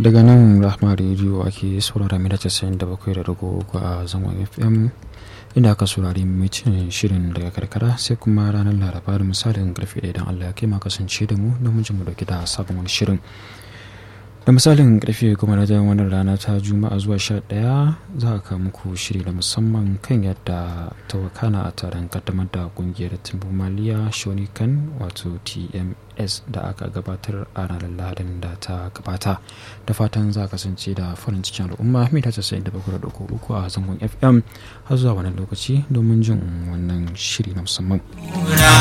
daga nan rahma rediyo ake saurara mita casa'in da bakwai da rago a zangon fm inda aka saurari mutum shirin daga karkara sai kuma ranar laraba da misalin karfe ɗaya don allah ya kai ma kasance da mu don mu dauki da sabon wani shirin da misalin karfe kuma na jan wannan rana ta juma'a zuwa sha ɗaya za a kawo muku shiri da musamman kan yadda ta wakana a taron kaddamar da kungiyar timbu maliya shonikan wato tms da aka gabatar a ranar lahadin da ta gabata da fatan za a kasance da farin cikin al'umma mita casa'in da bakwai da uku a zangon fm har zuwa wannan lokaci domin jin wannan shiri na musamman